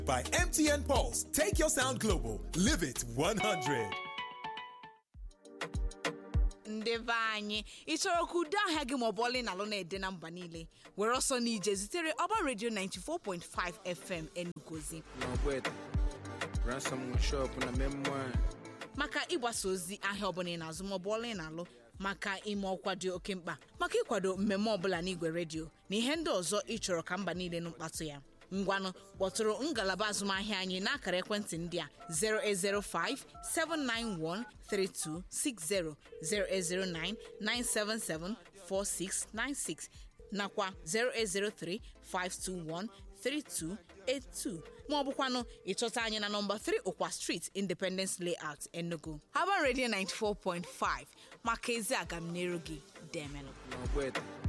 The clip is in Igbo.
By MTN Pulse, take your sound global. Live it 100. ndị be anyị ị chọrọ ka udo ahịa gị maọbụ ọlị na alụ na-ede na mba niile were ọsọ n'ije zitere ọba redio 94.5 fm enugozi n'ọgbete ransom shop na memoir maka ịgbasa ozi ahịa ọbụla ị na-azụ maọbụ ọla ị na-alụ maka ime ọkwa dị oke mkpa maka ịkwado mmemme ọbụla n'igwe redio na ihe ndị ọzọ ị chọrọ ka mba niile nụ mkpatụ ya ngwanụ kpọtụrụ ngalaba azụmahịa anyị n'akara ekwentị ndị a 0805 791 3260 0809 977 4696 nakwa 0803 521 3282 ma ọ bụkwanụ ịchọta anyị na nọmba 3 ụkwa street independence layout enugu haban radio 94.5 maka ezi agamniru gị demenụ n'ọgbete